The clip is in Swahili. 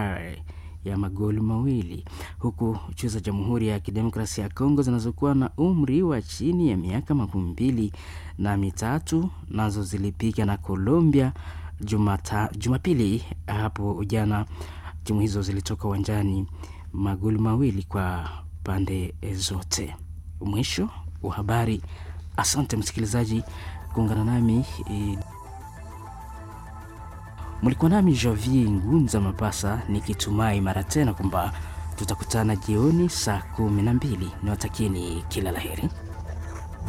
sare ya magoli mawili huku nchi za Jamhuri ya Kidemokrasia ya Kongo zinazokuwa na umri wa chini ya miaka makumi mbili na mitatu nazo zilipiga na Colombia Jumata, Jumapili hapo jana. Timu hizo zilitoka uwanjani magoli mawili kwa pande zote. Mwisho wa habari. Asante msikilizaji kuungana nami e, mlikuwa nami Javier Ngunza Mapasa nikitumai mara tena kwamba tutakutana jioni saa kumi na mbili. Niwatakieni kila laheri.